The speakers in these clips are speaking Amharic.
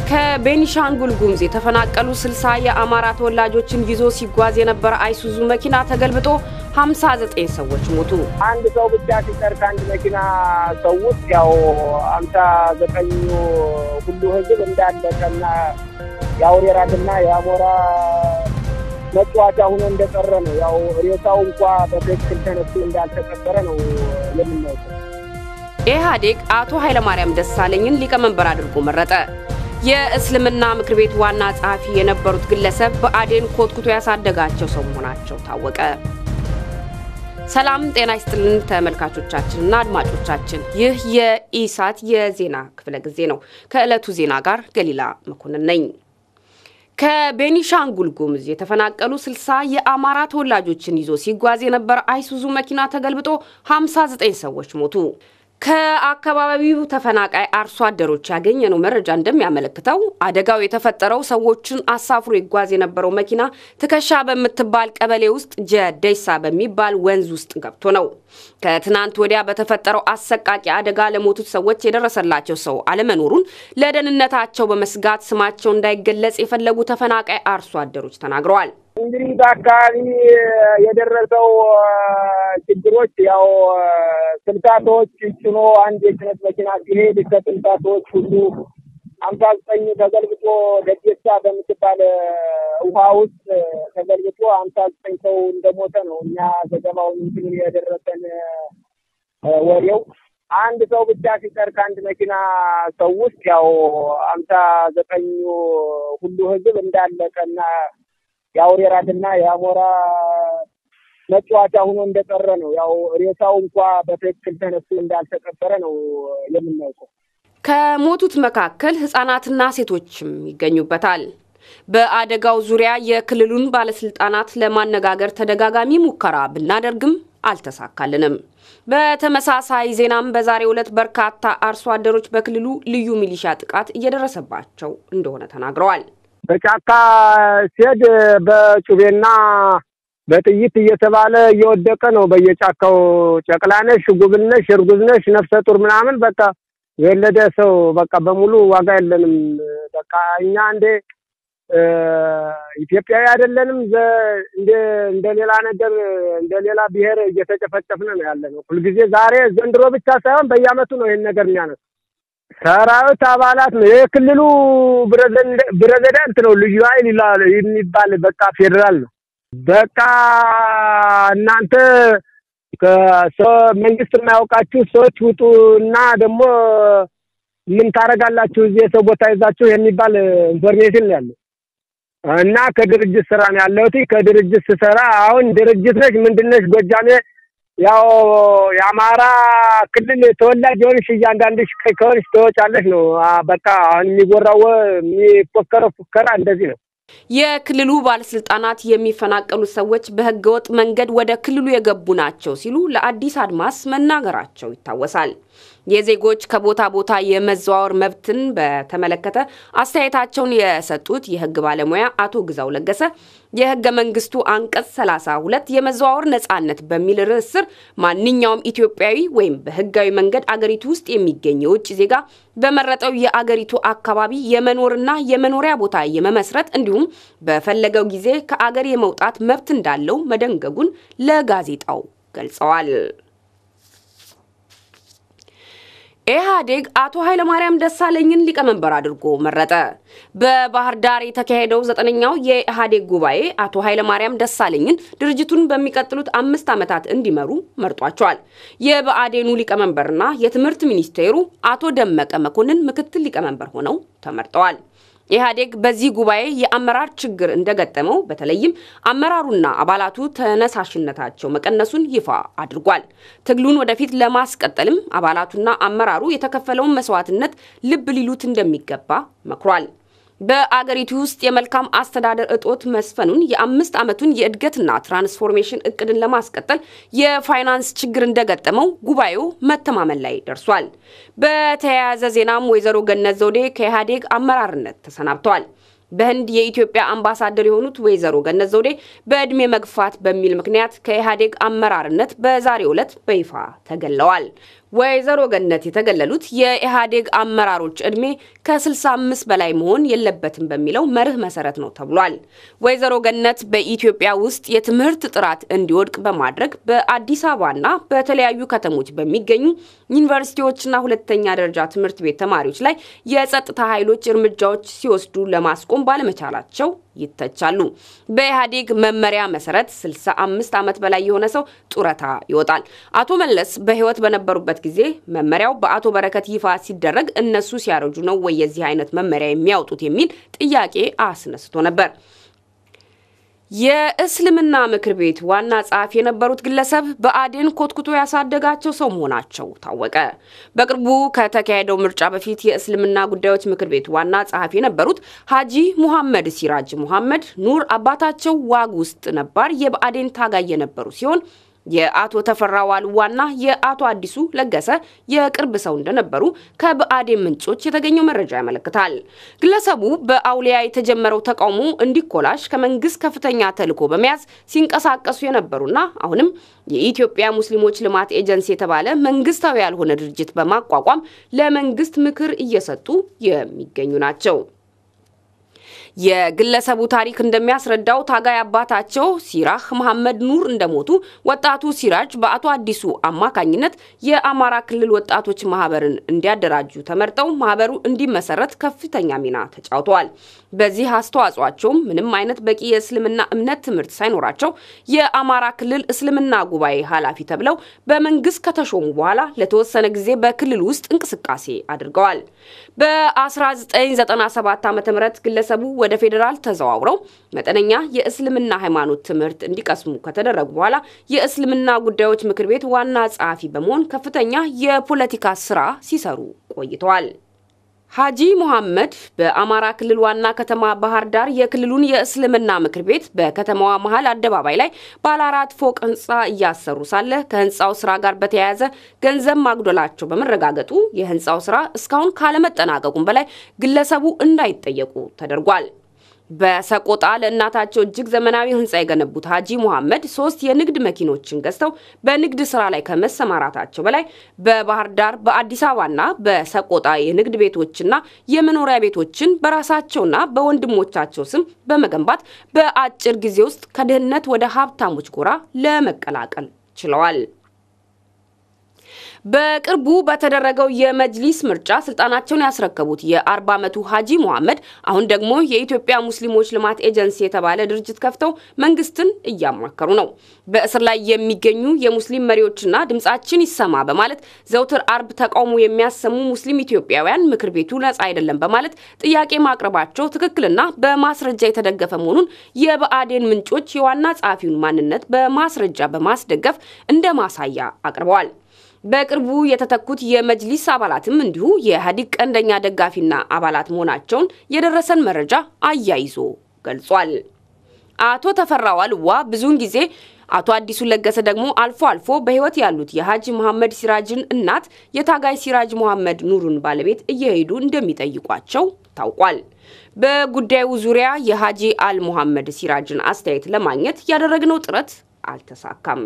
ከቤኒሻንጉል ጉሙዝ የተፈናቀሉ 60 የአማራ ተወላጆችን ይዞ ሲጓዝ የነበረ አይሱዙ መኪና ተገልብጦ 59 ሰዎች ሞቱ። አንድ ሰው ብቻ ሲቀር ከአንድ መኪና ሰው ውስጥ ያው አምሳ ዘጠኙ ሁሉ ህዝብ እንዳለቀና የአውሬ ራትና የአሞራ መጫወቻ ሆኖ እንደቀረ ነው። ያው ሬሳው እንኳ በትክክል ተነስቶ እንዳልተቀበረ ነው የምናውቀው። ኢህአዴግ አቶ ኃይለማርያም ደሳለኝን ሊቀመንበር አድርጎ መረጠ። የእስልምና ምክር ቤት ዋና ጸሐፊ የነበሩት ግለሰብ በአዴን ኮትኩቶ ያሳደጋቸው ሰው መሆናቸው ታወቀ። ሰላም ጤና ይስጥልን ተመልካቾቻችንና አድማጮቻችን፣ ይህ የኢሳት የዜና ክፍለ ጊዜ ነው። ከዕለቱ ዜና ጋር ገሊላ መኮንን ነኝ። ከቤኒሻንጉል ጉሙዝ የተፈናቀሉ 60 የአማራ ተወላጆችን ይዞ ሲጓዝ የነበረ አይሱዙ መኪና ተገልብጦ 59 ሰዎች ሞቱ። ከአካባቢው ተፈናቃይ አርሶ አደሮች ያገኘነው መረጃ እንደሚያመለክተው አደጋው የተፈጠረው ሰዎችን አሳፍሮ ይጓዝ የነበረው መኪና ትከሻ በምትባል ቀበሌ ውስጥ ጀደይሳ በሚባል ወንዝ ውስጥ ገብቶ ነው። ከትናንት ወዲያ በተፈጠረው አሰቃቂ አደጋ ለሞቱት ሰዎች የደረሰላቸው ሰው አለመኖሩን ለደህንነታቸው በመስጋት ስማቸው እንዳይገለጽ የፈለጉ ተፈናቃይ አርሶ አደሮች ተናግረዋል። እንግዲህ በአካባቢ የደረሰው ችግሮች ያው ስልሳቶች ጭኖ አንድ የጭነት መኪና ሲሄድ ከስልሳቶች ሁሉ ሀምሳ ዘጠኝ ተገልብጦ ደዴሳ በምትባል ውሃ ውስጥ ተገልብጦ ሀምሳ ዘጠኝ ሰው እንደሞተ ነው እኛ ዘገባውን እንትን የደረሰን ወሬው። አንድ ሰው ብቻ ሲቀር ከአንድ መኪና ሰው ውስጥ ያው ሀምሳ ዘጠኙ ሁሉ ህዝብ እንዳለቀና የአውሬ ራትና የአሞራ መጫወቻ ሆኖ እንደቀረ ነው። ያው ሬሳው እንኳ በትክክል ተነስቶ እንዳልተቀበረ ነው የምናውቀው። ከሞቱት መካከል ህጻናትና ሴቶችም ይገኙበታል። በአደጋው ዙሪያ የክልሉን ባለስልጣናት ለማነጋገር ተደጋጋሚ ሙከራ ብናደርግም አልተሳካልንም። በተመሳሳይ ዜናም በዛሬው ዕለት በርካታ አርሶ አደሮች በክልሉ ልዩ ሚሊሻ ጥቃት እየደረሰባቸው እንደሆነ ተናግረዋል። በጫካ ሲሄድ በጩቤና በጥይት እየተባለ እየወደቀ ነው በየጫካው። ጨቅላነሽ፣ ጉብልነሽ፣ እርጉዝነሽ፣ ነፍሰ ጡር ምናምን በቃ የወለደ ሰው በቃ በሙሉ ዋጋ የለንም። በቃ እኛ እንደ ኢትዮጵያዊ አይደለንም። እንደ እንደ ሌላ ነገር እንደ ሌላ ብሔር እየተጨፈጨፍን ነው ያለ ነው ሁልጊዜ። ዛሬ ዘንድሮ ብቻ ሳይሆን በየዓመቱ ነው ይህን ነገር የሚያነሱ ሰራዊት አባላት ነው። የክልሉ ፕሬዝዳንት ነው ልዩ ኃይል ይላል የሚባል በቃ ፌዴራል ነው። በቃ እናንተ መንግስት የማያውቃችሁ ሰዎች ውጡ እና ደግሞ ምን ታደርጋላችሁ እዚህ የሰው ቦታ ይዛችሁ የሚባል ኢንፎርሜሽን ነው ያለው እና ከድርጅት ስራ ነው ያለሁት። ከድርጅት ስሰራ አሁን ድርጅት ነሽ ምንድን ነሽ ጎጃሜ ያው የአማራ ክልል ተወላጅ የሆንሽ እያንዳንድሽ ከሆንሽ ትወጫለሽ ነው። በቃ አሁን የሚጎራው የሚፎከረው ፉከራ እንደዚህ ነው። የክልሉ ባለስልጣናት የሚፈናቀሉ ሰዎች በህገወጥ መንገድ ወደ ክልሉ የገቡ ናቸው ሲሉ ለአዲስ አድማስ መናገራቸው ይታወሳል። የዜጎች ከቦታ ቦታ የመዘዋወር መብትን በተመለከተ አስተያየታቸውን የሰጡት የህግ ባለሙያ አቶ ግዛው ለገሰ የህገ መንግስቱ አንቀጽ 32 የመዘዋወር ነጻነት በሚል ርዕስ ስር ማንኛውም ኢትዮጵያዊ ወይም በህጋዊ መንገድ አገሪቱ ውስጥ የሚገኝ የውጭ ዜጋ በመረጠው የአገሪቱ አካባቢ የመኖርና የመኖሪያ ቦታ የመመስረት እንዲሁም በፈለገው ጊዜ ከአገር የመውጣት መብት እንዳለው መደንገጉን ለጋዜጣው ገልጸዋል። ኢህአዴግ አቶ ኃይለማርያም ደሳለኝን ሊቀመንበር አድርጎ መረጠ። በባህር ዳር የተካሄደው ዘጠነኛው የኢህአዴግ ጉባኤ አቶ ኃይለማርያም ደሳለኝን ድርጅቱን በሚቀጥሉት አምስት ዓመታት እንዲመሩ መርጧቸዋል። የብአዴኑ ሊቀመንበርና የትምህርት ሚኒስቴሩ አቶ ደመቀ መኮንን ምክትል ሊቀመንበር ሆነው ተመርጠዋል። ኢህአዴግ በዚህ ጉባኤ የአመራር ችግር እንደገጠመው በተለይም አመራሩና አባላቱ ተነሳሽነታቸው መቀነሱን ይፋ አድርጓል። ትግሉን ወደፊት ለማስቀጠልም አባላቱና አመራሩ የተከፈለውን መስዋዕትነት ልብ ሊሉት እንደሚገባ መክሯል። በአገሪቱ ውስጥ የመልካም አስተዳደር እጦት መስፈኑን የአምስት ዓመቱን የእድገትና ትራንስፎርሜሽን እቅድን ለማስቀጠል የፋይናንስ ችግር እንደገጠመው ጉባኤው መተማመን ላይ ደርሷል። በተያያዘ ዜናም ወይዘሮ ገነት ዘውዴ ከኢህአዴግ አመራርነት ተሰናብተዋል። በህንድ የኢትዮጵያ አምባሳደር የሆኑት ወይዘሮ ገነት ዘውዴ በዕድሜ መግፋት በሚል ምክንያት ከኢህአዴግ አመራርነት በዛሬው ዕለት በይፋ ተገለዋል። ወይዘሮ ገነት የተገለሉት የኢህአዴግ አመራሮች ዕድሜ ከ65 በላይ መሆን የለበትም በሚለው መርህ መሰረት ነው ተብሏል። ወይዘሮ ገነት በኢትዮጵያ ውስጥ የትምህርት ጥራት እንዲወድቅ በማድረግ በአዲስ አበባና በተለያዩ ከተሞች በሚገኙ ዩኒቨርሲቲዎችና ሁለተኛ ደረጃ ትምህርት ቤት ተማሪዎች ላይ የጸጥታ ኃይሎች እርምጃዎች ሲወስዱ ለማስቆም ባለመቻላቸው ይተቻሉ። በኢህአዴግ መመሪያ መሰረት 65 ዓመት በላይ የሆነ ሰው ጡረታ ይወጣል። አቶ መለስ በህይወት በነበሩበት ጊዜ መመሪያው በአቶ በረከት ይፋ ሲደረግ እነሱ ሲያረጁ ነው ወይ የዚህ አይነት መመሪያ የሚያወጡት የሚል ጥያቄ አስነስቶ ነበር። የእስልምና ምክር ቤት ዋና ጸሐፊ የነበሩት ግለሰብ ብአዴን ኮትኩቶ ያሳደጋቸው ሰው መሆናቸው ታወቀ። በቅርቡ ከተካሄደው ምርጫ በፊት የእስልምና ጉዳዮች ምክር ቤት ዋና ጸሐፊ የነበሩት ሀጂ ሙሐመድ ሲራጅ ሙሐመድ ኑር አባታቸው ዋግ ውስጥ ነባር የብአዴን ታጋይ የነበሩ ሲሆን የአቶ ተፈራ ዋልዋና የአቶ አዲሱ ለገሰ የቅርብ ሰው እንደነበሩ ከብአዴን ምንጮች የተገኘው መረጃ ያመለክታል። ግለሰቡ በአውሊያ የተጀመረው ተቃውሞ እንዲኮላሽ ከመንግስት ከፍተኛ ተልዕኮ በመያዝ ሲንቀሳቀሱ የነበሩና አሁንም የኢትዮጵያ ሙስሊሞች ልማት ኤጀንሲ የተባለ መንግስታዊ ያልሆነ ድርጅት በማቋቋም ለመንግስት ምክር እየሰጡ የሚገኙ ናቸው። የግለሰቡ ታሪክ እንደሚያስረዳው ታጋይ አባታቸው ሲራህ መሐመድ ኑር እንደሞቱ ወጣቱ ሲራጅ በአቶ አዲሱ አማካኝነት የአማራ ክልል ወጣቶች ማህበርን እንዲያደራጁ ተመርጠው ማህበሩ እንዲመሰረት ከፍተኛ ሚና ተጫውተዋል። በዚህ አስተዋጽኦአቸውም ምንም አይነት በቂ የእስልምና እምነት ትምህርት ሳይኖራቸው የአማራ ክልል እስልምና ጉባኤ ኃላፊ ተብለው በመንግስት ከተሾሙ በኋላ ለተወሰነ ጊዜ በክልል ውስጥ እንቅስቃሴ አድርገዋል። በ1997 ዓ ም ግለሰቡ ወደ ፌዴራል ተዘዋውረው መጠነኛ የእስልምና ሃይማኖት ትምህርት እንዲቀስሙ ከተደረጉ በኋላ የእስልምና ጉዳዮች ምክር ቤት ዋና ጸሐፊ በመሆን ከፍተኛ የፖለቲካ ስራ ሲሰሩ ቆይተዋል። ሀጂ ሙሐመድ በአማራ ክልል ዋና ከተማ ባህር ዳር የክልሉን የእስልምና ምክር ቤት በከተማዋ መሀል አደባባይ ላይ ባለ አራት ፎቅ ህንፃ እያሰሩ ሳለ ከህንፃው ስራ ጋር በተያያዘ ገንዘብ ማጉደላቸው በመረጋገጡ የህንፃው ስራ እስካሁን ካለመጠናቀቁም በላይ ግለሰቡ እንዳይጠየቁ ተደርጓል። በሰቆጣ ለእናታቸው እጅግ ዘመናዊ ህንፃ የገነቡት ሀጂ ሙሐመድ ሶስት የንግድ መኪኖችን ገዝተው በንግድ ስራ ላይ ከመሰማራታቸው በላይ በባህር ዳር በአዲስ አበባና በሰቆጣ የንግድ ቤቶችና የመኖሪያ ቤቶችን በራሳቸውና በወንድሞቻቸው ስም በመገንባት በአጭር ጊዜ ውስጥ ከድህነት ወደ ሀብታሞች ጎራ ለመቀላቀል ችለዋል። በቅርቡ በተደረገው የመጅሊስ ምርጫ ስልጣናቸውን ያስረከቡት የ40 ዓመቱ ሀጂ ሙሐመድ አሁን ደግሞ የኢትዮጵያ ሙስሊሞች ልማት ኤጀንሲ የተባለ ድርጅት ከፍተው መንግስትን እያማከሩ ነው። በእስር ላይ የሚገኙ የሙስሊም መሪዎችና ድምጻችን ይሰማ በማለት ዘውትር አርብ ተቃውሞ የሚያሰሙ ሙስሊም ኢትዮጵያውያን ምክር ቤቱ ነጻ አይደለም በማለት ጥያቄ ማቅረባቸው ትክክልና በማስረጃ የተደገፈ መሆኑን የብአዴን ምንጮች የዋና ጸሐፊውን ማንነት በማስረጃ በማስደገፍ እንደ ማሳያ አቅርበዋል። በቅርቡ የተተኩት የመጅሊስ አባላትም እንዲሁ የኢህአዴግ ቀንደኛ ደጋፊና አባላት መሆናቸውን የደረሰን መረጃ አያይዞ ገልጿል። አቶ ተፈራ ዋልዋ ብዙውን ጊዜ አቶ አዲሱ ለገሰ ደግሞ አልፎ አልፎ በህይወት ያሉት የሀጂ መሐመድ ሲራጅን እናት የታጋይ ሲራጅ መሐመድ ኑሩን ባለቤት እየሄዱ እንደሚጠይቋቸው ታውቋል። በጉዳዩ ዙሪያ የሀጂ አል መሐመድ ሲራጅን አስተያየት ለማግኘት ያደረግነው ጥረት አልተሳካም።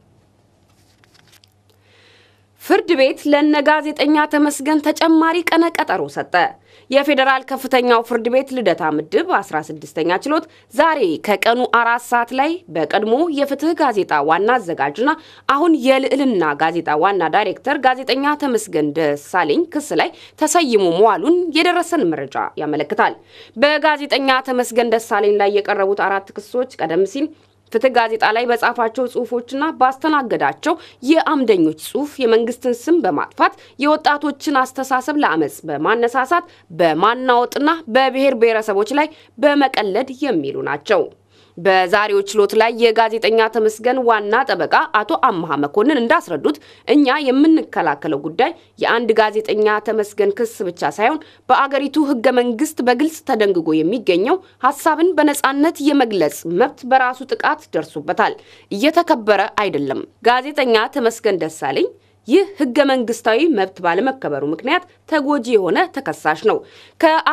ፍርድ ቤት ለነ ጋዜጠኛ ተመስገን ተጨማሪ ቀነ ቀጠሮ ሰጠ። የፌዴራል ከፍተኛው ፍርድ ቤት ልደታ ምድብ 16ኛ ችሎት ዛሬ ከቀኑ አራት ሰዓት ላይ በቀድሞ የፍትህ ጋዜጣ ዋና አዘጋጅና አሁን የልዕልና ጋዜጣ ዋና ዳይሬክተር ጋዜጠኛ ተመስገን ደሳለኝ ክስ ላይ ተሰይሞ መዋሉን የደረሰን መረጃ ያመለክታል። በጋዜጠኛ ተመስገን ደሳለኝ ላይ የቀረቡት አራት ክሶች ቀደም ሲል ፍትህ ጋዜጣ ላይ በጻፋቸው ጽሁፎችና ባስተናገዳቸው የአምደኞች ጽሁፍ የመንግስትን ስም በማጥፋት የወጣቶችን አስተሳሰብ ለአመፅ በማነሳሳት በማናወጥና በብሔር ብሔረሰቦች ላይ በመቀለድ የሚሉ ናቸው። በዛሬው ችሎት ላይ የጋዜጠኛ ተመስገን ዋና ጠበቃ አቶ አመሃ መኮንን እንዳስረዱት እኛ የምንከላከለው ጉዳይ የአንድ ጋዜጠኛ ተመስገን ክስ ብቻ ሳይሆን በአገሪቱ ህገ መንግስት በግልጽ ተደንግጎ የሚገኘው ሀሳብን በነጻነት የመግለጽ መብት በራሱ ጥቃት ደርሶበታል፣ እየተከበረ አይደለም። ጋዜጠኛ ተመስገን ደሳለኝ ይህ ህገ መንግስታዊ መብት ባለመከበሩ ምክንያት ተጎጂ የሆነ ተከሳሽ ነው።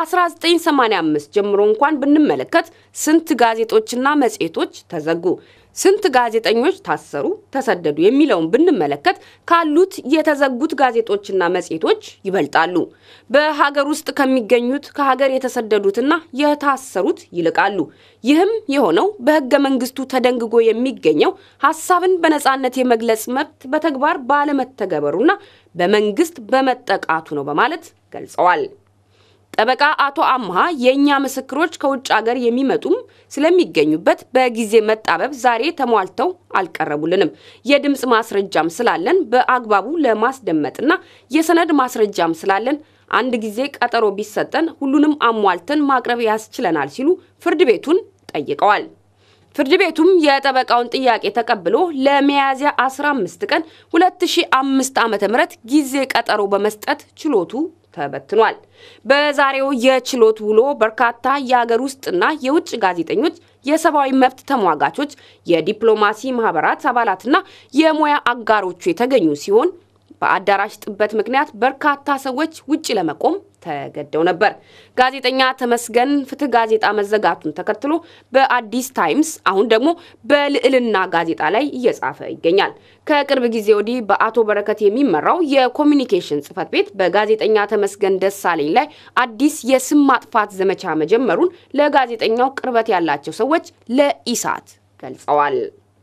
ከ1985 ጀምሮ እንኳን ብንመለከት ስንት ጋዜጦችና መጽሔቶች ተዘጉ፣ ስንት ጋዜጠኞች ታሰሩ፣ ተሰደዱ የሚለውን ብንመለከት ካሉት የተዘጉት ጋዜጦችና መጽሔቶች ይበልጣሉ። በሀገር ውስጥ ከሚገኙት ከሀገር የተሰደዱትና የታሰሩት ይልቃሉ። ይህም የሆነው በሕገ መንግስቱ ተደንግጎ የሚገኘው ሀሳብን በነጻነት የመግለጽ መብት በተግባር ባለመተገበሩና በመንግስት በመጠቃቱ ነው በማለት ገልጸዋል። ጠበቃ አቶ አምሃ የእኛ ምስክሮች ከውጭ ሀገር የሚመጡም ስለሚገኙበት በጊዜ መጣበብ ዛሬ ተሟልተው አልቀረቡልንም። የድምፅ ማስረጃም ስላለን በአግባቡ ለማስደመጥና የሰነድ ማስረጃም ስላለን አንድ ጊዜ ቀጠሮ ቢሰጠን ሁሉንም አሟልተን ማቅረብ ያስችለናል ሲሉ ፍርድ ቤቱን ጠይቀዋል። ፍርድ ቤቱም የጠበቃውን ጥያቄ ተቀብሎ ለሚያዝያ 15 ቀን 2005 ዓ.ም ጊዜ ቀጠሮ በመስጠት ችሎቱ ተበትኗል። በዛሬው የችሎት ውሎ በርካታ የአገር ውስጥና የውጭ ጋዜጠኞች፣ የሰብአዊ መብት ተሟጋቾች፣ የዲፕሎማሲ ማህበራት አባላትና የሙያ አጋሮቹ የተገኙ ሲሆን በአዳራሽ ጥበት ምክንያት በርካታ ሰዎች ውጭ ለመቆም ተገደው ነበር። ጋዜጠኛ ተመስገን ፍትህ ጋዜጣ መዘጋቱን ተከትሎ በአዲስ ታይምስ አሁን ደግሞ በልዕልና ጋዜጣ ላይ እየጻፈ ይገኛል። ከቅርብ ጊዜ ወዲህ በአቶ በረከት የሚመራው የኮሚኒኬሽን ጽህፈት ቤት በጋዜጠኛ ተመስገን ደሳለኝ ላይ አዲስ የስም ማጥፋት ዘመቻ መጀመሩን ለጋዜጠኛው ቅርበት ያላቸው ሰዎች ለኢሳት ገልጸዋል።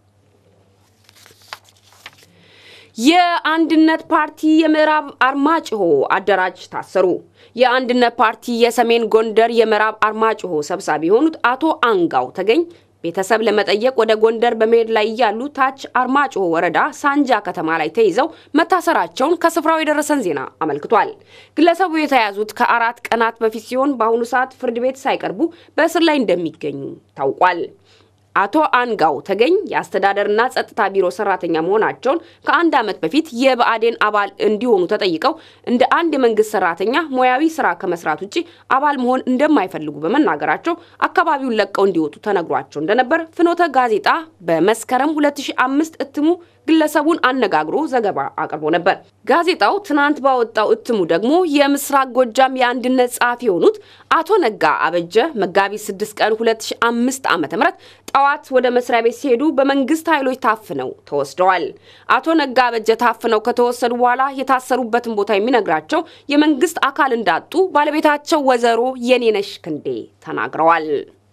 የአንድነት ፓርቲ የምዕራብ አርማጭሆ አደራጅ ታሰሩ። የአንድነት ፓርቲ የሰሜን ጎንደር የምዕራብ አርማጭሆ ሰብሳቢ የሆኑት አቶ አንጋው ተገኝ ቤተሰብ ለመጠየቅ ወደ ጎንደር በመሄድ ላይ እያሉ ታች አርማጭሆ ወረዳ ሳንጃ ከተማ ላይ ተይዘው መታሰራቸውን ከስፍራው የደረሰን ዜና አመልክቷል። ግለሰቡ የተያዙት ከአራት ቀናት በፊት ሲሆን በአሁኑ ሰዓት ፍርድ ቤት ሳይቀርቡ በእስር ላይ እንደሚገኙ ታውቋል። አቶ አንጋው ተገኝ የአስተዳደርና ጸጥታ ቢሮ ሰራተኛ መሆናቸውን ከአንድ ዓመት በፊት የብአዴን አባል እንዲሆኑ ተጠይቀው እንደ አንድ የመንግስት ሰራተኛ ሙያዊ ስራ ከመስራት ውጭ አባል መሆን እንደማይፈልጉ በመናገራቸው አካባቢውን ለቀው እንዲወጡ ተነግሯቸው እንደነበር ፍኖተ ጋዜጣ በመስከረም 2005 እትሙ ግለሰቡን አነጋግሮ ዘገባ አቅርቦ ነበር። ጋዜጣው ትናንት ባወጣው እትሙ ደግሞ የምስራቅ ጎጃም የአንድነት ጸሐፊ የሆኑት አቶ ነጋ አበጀ መጋቢት 6 ቀን 2005 ዓ.ም ጠዋት ወደ መስሪያ ቤት ሲሄዱ በመንግስት ኃይሎች ታፍነው ተወስደዋል። አቶ ነጋ አበጀ ታፍነው ከተወሰዱ በኋላ የታሰሩበትን ቦታ የሚነግራቸው የመንግስት አካል እንዳጡ ባለቤታቸው ወይዘሮ የኔነሽ ክንዴ ተናግረዋል።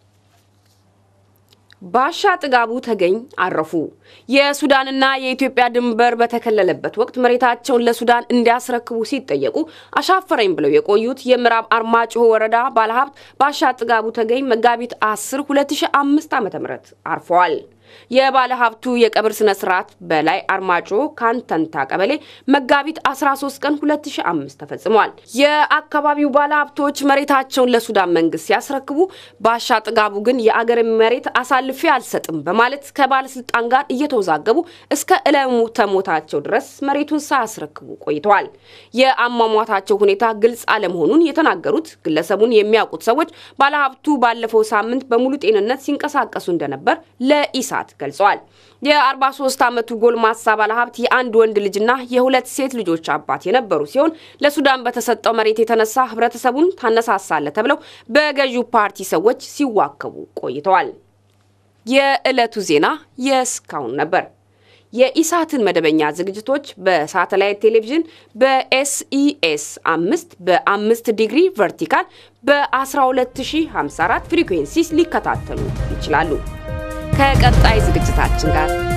ባሻ ጥጋቡ ተገኝ አረፉ። የሱዳንና የኢትዮጵያ ድንበር በተከለለበት ወቅት መሬታቸውን ለሱዳን እንዲያስረክቡ ሲጠየቁ አሻፈረኝ ብለው የቆዩት የምዕራብ አርማጭሆ ወረዳ ባለሀብት ባሻ ጥጋቡ ተገኝ መጋቢት 10 2005 ዓ.ም አርፈዋል። የባለ ሀብቱ የቀብር ስነ ስርዓት በላይ አርማጭሆ ካንተንታ ቀበሌ መጋቢት 13 ቀን 2005 ተፈጽሟል። የአካባቢው ባለ ሀብቶች መሬታቸውን ለሱዳን መንግስት ሲያስረክቡ ባሻ ጥጋቡ ግን የአገር መሬት አሳልፌ አልሰጥም በማለት ከባለስልጣን ጋር እየተወዛገቡ እስከ ዕለተ ሞታቸው ድረስ መሬቱን ሳያስረክቡ ቆይተዋል። የአሟሟታቸው ሁኔታ ግልጽ አለመሆኑን የተናገሩት ግለሰቡን የሚያውቁት ሰዎች ባለሀብቱ ባለፈው ሳምንት በሙሉ ጤንነት ሲንቀሳቀሱ እንደነበር ለኢሳት ገልጸዋል። የ43 ዓመቱ ጎልማሳ ባለሀብት የአንድ ወንድ ልጅና የሁለት ሴት ልጆች አባት የነበሩ ሲሆን ለሱዳን በተሰጠው መሬት የተነሳ ህብረተሰቡን ታነሳሳለ ተብለው በገዢው ፓርቲ ሰዎች ሲዋከቡ ቆይተዋል። የዕለቱ ዜና የእስካሁን ነበር። የኢሳትን መደበኛ ዝግጅቶች በሳተላይት ቴሌቪዥን በኤስኢኤስ አምስት በአምስት ዲግሪ ቨርቲካል በ12054 ፍሪኩዌንሲስ ሊከታተሉ ይችላሉ። ከቀጣይ ዝግጅታችን ጋር